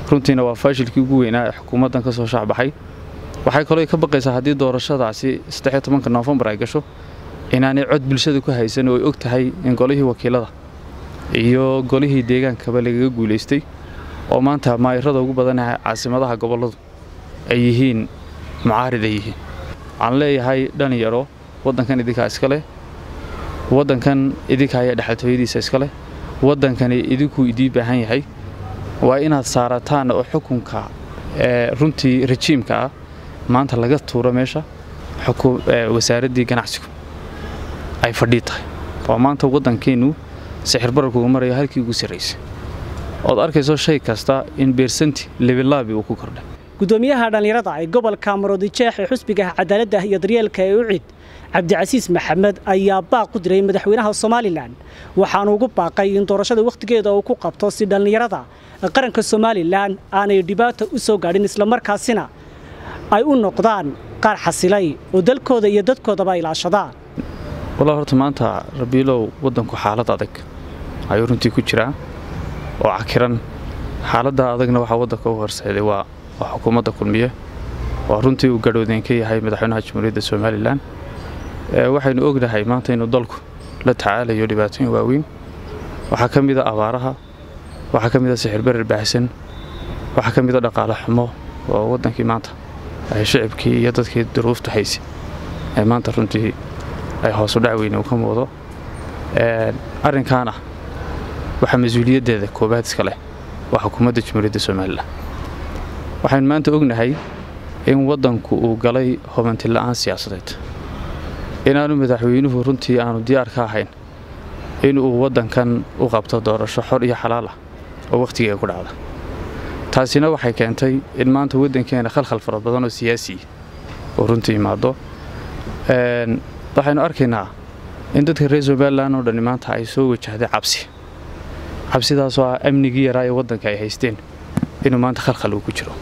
runtiina waa faashilkii ugu weynaa ee xukuumaddan ka soo shaacbaxay waxay kaloo ka baqaysaa haddii doorashadaasi saddexiyo tobanka noofembar ay gasho inaanay cod bulshada ku haysan oo ay og tahay in golihii wakiilada iyo golihii deegaankaba lagaga guulaystay oo maanta maayirada ugu badanaha caasimadaha gobolladu ay yihiin mucaarid ay yihiin waxaan leeyahay dhalinyaro waddankan idinkaa iska leh waddankan idinka ayaa dhexaltooyadiisa iska leh waddankani idinkuu idii baahan yahay waa inaad saarataan oo xukunka runtii rajiimka ah maanta laga tuuro meesha wasaaraddii ganacsigu ay fadhii tahay waa maanta waddankeennu sixir bararkugu marayo halkii ugu sarraysay ood arkayso shay kasta in beersanti lebilaabi uu ku kordhay gudoomiyaha dhallinyarada ee gobolka maroodijeex ee xusbiga cadaaladda iyo daryeelka ee ucid cabdicasiis maxamed ayaa baaq u diray madaxweynaha somalilan waxaanu ugu baaqay in doorashada wakhtigeeda uu ku qabto si dhallinyarada qaranka somalilan aanay dhibaato u soo gaadhin islamarkaasina ay u noqdaan qaar xasilay oo dalkooda iyo dadkoodaba ilaashadaan walaa horta maanta rabiilow waddanku xaalad adag ayuu runtii ku jiraa oo cakiran xaaladda adagna waxaa waddanka u horseeday waa waa xukuumadda kulmiye waa runtii uu gadhoodeen ka yahay madaxweynaha jamhuuriyadda somalilan waxaynu ognahay maanta inuu dalku la tacaalayo dhibaatooyin waaweyn waxaa ka mida abaaraha waxaa ka mida sixir berer baahsan waxaa ka mida dhaqaale xumo oo waddankii maanta ay shicibkii iyo dadkii duruufta haysay ee maanta runtii ay hoosu dhac weyne uu ka muuqdo arrinkaana waxaa mas-uuliyaddeeda koobaad iska leh waa xukuumadda jamhuuriyadda somalilan waxaynu maanta ognahay in waddanku uu galay hobantila'aan siyaasadeed inaanu madaxweynuhu runtii aanu diyaar ka ahayn inuu waddankan u qabto doorasho xor iyo xalaal ah oo wakhtigeega ku dhacda taasina waxay keentay in maanta waddankeena khalkhal fara badan oo siyaasiya uu runtii imaado waxaynu arkaynaa in dadka reer somalilan oo dhani maanta ay soo wajahday cabsi cabsidaasoo ah amnigii yaraa ee waddanka ay haysteen inuu maanta khalkhal uu ku jiro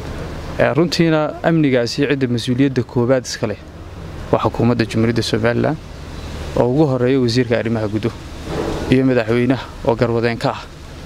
runtiina amnigaasi cidda mas-uuliyadda koowaad iska leh waa xukuumadda jamhuuriyadda somalilan oo ugu horeeya wasiirka arrimaha gudo iyo madaxweynaha oo garwadeen ka ah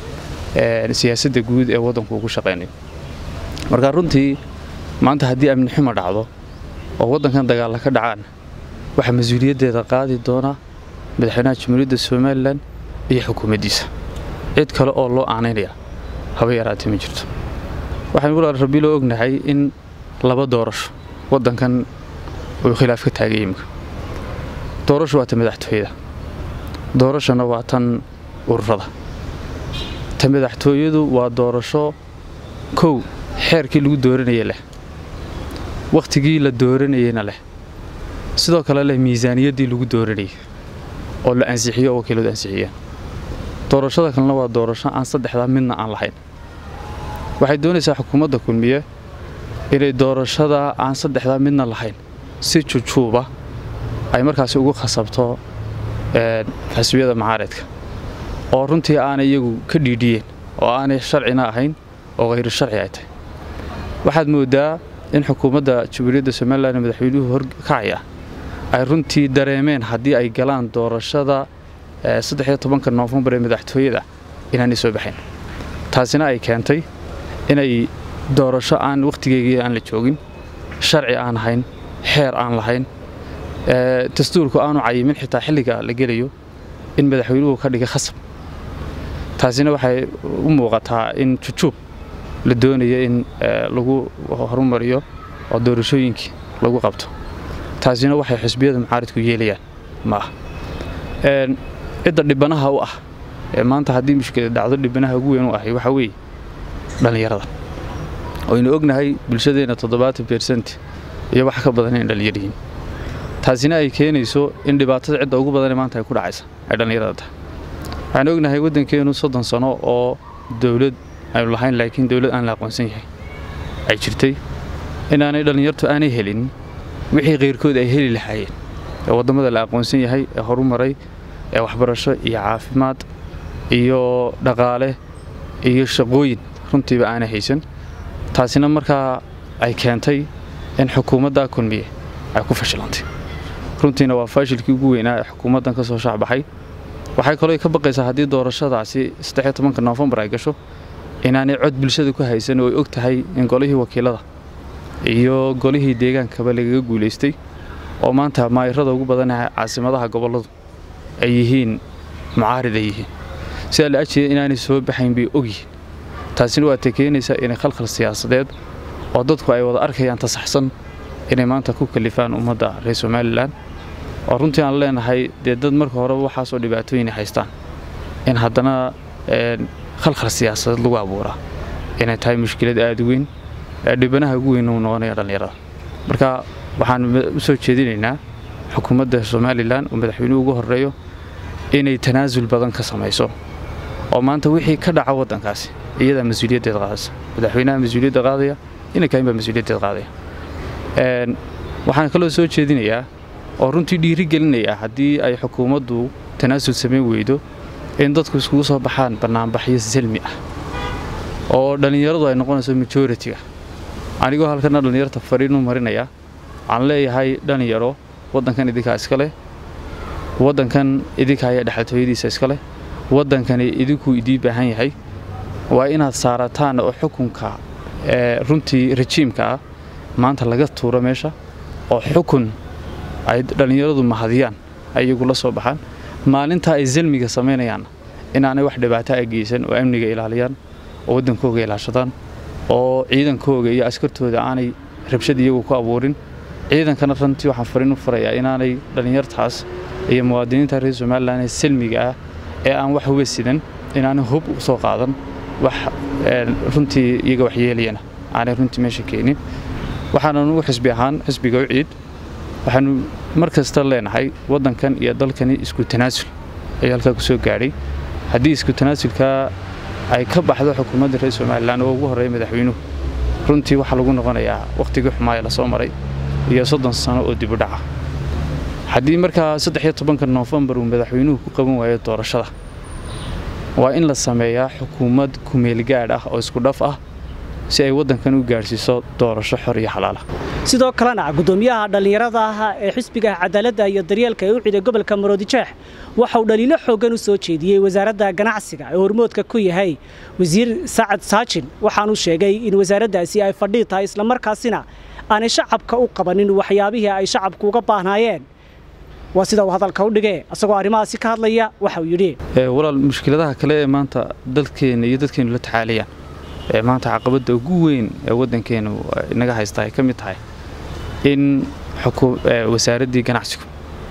siyaasadda guud ee waddanku ugu shaqaynayo marka runtii maanta haddii amni xumo dhacdo oo waddankan dagaalla ka dhacaan waxaa mas-uuliyaddeeda qaadi doona madaxweynaha jamhuuriyadda somalilan iyo xukuumaddiisa cid kale oo loo aanaynaya haba yaraatee ma jirto waxaynu walaal rabiiloo ognahay in laba doorasho waddankan uu khilaaf ka taagay imika doorasho waa ta madaxtooyada doorashona waa tan ururada ta madaxtooyadu waa doorasho kow xeerkii lagu dooranaya leh wakhtigii la dooranayeyna leh sidoo kale leh miisaaniyaddii lagu dooranayay oo la ansixiyo oo wakiiladu ansixiyeen doorashada kalena waa doorasho aan saddexdaa midna aan lahayn waxay doonaysaa xukuumadda kulmiye inay doorashada aan saddexdaa midna lahayn si jujuuba ay markaasi ugu khasabto xisbiyada macaaridka oo runtii aanay iyagu ka dhiidhiyeen oo aanay sharcina ahayn oo khayru sharci ay tahay waxaad mooddaa in xukuumadda jamhuuriyadda somalilan ee madaxweynuhu horkacaya ay runtii dareemeen haddii ay galaan doorashada saddexiyo tobanka noofembar ee madaxtooyada inaanay soo baxayn taasina ay keentay inay doorasho aan wakhtigeygii aan la joogin sharci aan ahayn xeer aan lahayn dastuurku aanu cayimin xitaa xilliga la gelayo in madaxweynuhu ka dhigay khasab taasina waxay u muuqataa in jujuub la doonayo in lagu horumariyo oo doorashooyinkii lagu qabto taasina waxay xisbiyada mucaaridku yeelayaan ma ah cidda dhibanaha u ah ee maanta haddii mushkilad dhacdo dhibanaha ugu weyn u ahay waxaa weeye dhallinyarada waynu ognahay bulshadeenna toddobaatan bersent iyo wax ka badan in dhallinyar yihiin taasina ay keenayso in dhibaatada cidda ugu badanee maanta ay ku dhacaysa ay dhallinyarada tahay waxaan ognahay waddankeenu soddon sano oo dowlad aynu lahayn laakiin dowlad aan la aqoonsan yahay ay jirtay inaanay dhallinyartu aanay helin wixii keyrkood ay heli lahaayeen ee waddamada la aqoonsan yahay ee horumaray ee waxbarasho iyo caafimaad iyo dhaqaale iyo shaqooyin runtiiba aanay haysan taasina markaa ay keentay in xukuumadda kulmiye ay ku fashilantay runtiina waa faashilkii ugu weynaa ee xukuumaddan ka soo shaacbaxay waxay kaloo ka baqaysaa haddii doorashadaasi saddexiyo tobanka noofembar ay gasho inaanay cod bulshada ku haysan oo ay og tahay in golihii wakiilada iyo golihii deegaankaba lagaga guulaystay oo maanta maayirada ugu badanaha caasimadaha gobolladu ay yihiin mucaarid ay yihiin sidaa la ajeeda inaanay soo baxayn bay ogyihiin taasina waatay keenaysaa inay khalkhal siyaasadeed oo dadku ay wada arkayaan tasaxsan inay maanta ku kalifaan ummadda reer somalilan oo runtii aan leenahay dee dad marka horeba waxaasoo dhibaatooyinay haystaan in haddana khalkhal siyaasadeed lagu abuuraa inay tahay mushkilad aada u weyn dhibanaha ugu weyn uu noqonaya dhallinyarada marka waxaan u soo jeedinaynaa xukuumadda somalilan oo madaxweynuhu ugu horreeyo inay tanaasul badan ka samayso oo maanta wixii ka dhaca waddankaasi iyadaa mas-uuliyaddeed qaadaysa madaxweynaha mas-uuliyadda qaadaya inankain baa mas-uuliyaddeed qaadaya waxaan kaloo soo jeedinayaa oo runtii dhiiri gelinaya haddii ay xukuumaddu tanaasul samayn weydo in dadku iskugu soo baxaan bannaanbaxyo salmi ah oo dhallinyaradu ay noqonayso majoritiga anigoo halkana dhallinyarta fariinu marinaya waxaan leeyahay dhallinyaro waddankan idinkaa iska leh waddankan idinka ayaa dhexaltooyadiisa iska leh waddankani idinkuu idii baahan yahay waa inaad saarataan oo xukunka runtii rajiimka ah maanta laga tuuro meesha oo xukun ay dhallinyaradu mahadiyaan ay iyagu la soo baxaan maalintaa ay salmiga samaynayaanna inaanay wax dhibaato a geysan oo amniga ilaaliyaan oo waddankooga ilaashadaan oo ciidankooga iyo askartooda aanay rabshad iyagu ku abuurin ciidankana runtii waxaan fariin u farayaa inaanay dhallinyartaas iyo muwaadiniinta reer somalilan ee salmiga ah ee aan wax uga sidan inaanay hub u soo qaadan wax runtii iyaga waxyeelayana aanay runtii meesha keenin waxaanan ugu xisbi ahaan xisbiga u ciid waxaanu mar kasta leenahay waddankan iyo dalkani isku tanaasul ayaa halkaa ku soo gaadhay haddii isku tanaasulkaa ay ka baxdo xukuumadda reer somalilan oo ugu horreeya madaxweynuhu runtii waxaa lagu noqonayaa wakhtigii xumaaya lasoo maray iyo soddon sano oo dibudhaca haddii markaa saddex iyo tobanka noofembar uu madaxweynuhu ku qaban waayo doorashada waa in la sameeyaa xukuumad kumeelgaadh ah oo isku dhaf ah si ay waddankan u gaadhsiiso doorasho xor iyo xalaala sidoo kalena guddoomiyaha dhallinyarada ah ee xisbiga cadaaladda iyo daryeelka ee u ciday gobolka maroodijeex waxa uu dhaliilo xooggan u soo jeediyey wasaaradda ganacsiga ee hormoodka ku yahay wasiir sacad saajin waxaanuu sheegay in wasaaraddaasi ay fadhii tahay islamarkaasina aanay shacabka u qabanin waxyaabihii ay shacabku uga baahnaayeen waa sida uu hadalka u dhigee isagoo arrimahaasi ka hadlaya waxa uu yidhi walaal mushkiladaha kale ee maanta dalkeenna iyo dadkeennu la tacaalayaan ee maanta caqabadda ugu weyn ee waddankeennu inaga haysta ay ka mid tahay in wasaaraddii ganacsigu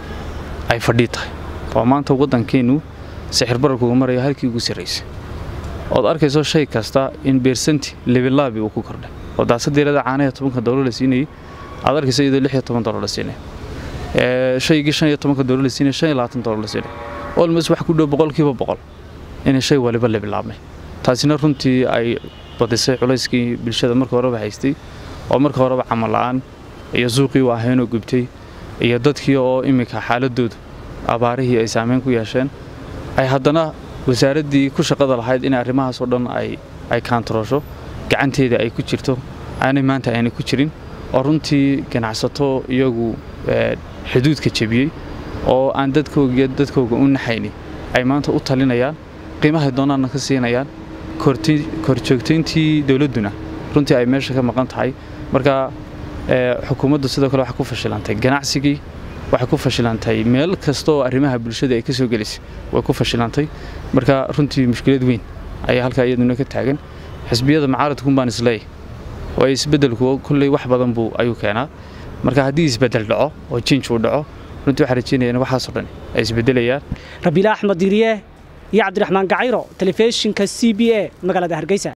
ay fadhii tahay oo maanta waddankeennu sixir bararkuga maraya halkii ugu sarraysay ood arkayso shay kasta in beersanti lebilaabi uu ku kordhay oo daasadeerada caanaha tobanka doolar la siinayay aad arkayso iyadoo lix iyo toban doolar la siinaya shaygii shan iyo tobanka doolar la siinaya shan iyo labaatan doolar la siinaya olmos wax ku dhow boqolkiiba boqol inay shay waliba lebilaabmay taasina runtii ay badisay culayskii bulshada marka horeba haystay oo marka horeba camal la'aan iyo suuqii u ahaynoo gubtay iyo dadkii oo iminka xaaladoodu abaarihii ay saamayn ku yeesheen ay haddana wasaaraddii ku shaqada lahayd in arrimahaasoo dhan ay kaantaroosho gacanteeda ay ku jirto aanay maanta aanay ku jirin oo runtii ganacsato iyagu xuduudka jebiyey oo aan dadkoogiyo dadkooga u naxayni ay maanta u talinayaan qiimahay doonaanna ka siinayaan korjoogtayntii dowladduna runtii ay meesha ka maqan tahay marka xukuumaddu sidoo kale waxay ku fashilantay ganacsigii waxay ku fashilantay meel kasta oo arrimaha bulshada ay ka soo gelisay way ku fashilantay marka runtii mushkilad weyn ayaa halkaa iyaduna ka taagan xisbiyada macaaradkun baan isleeyahy oo isbeddelku kulley wax badan buu ayuu keenaa marka haddii isbeddel dhaco oo jinj uu dhaco runtii waxaan rajeynaya in waxaasoo dhan ay isbeddelayaan rabiila axmed diiriye iyo cabdiraxmaan gacayro telefishinka c b a magaalada hargeysa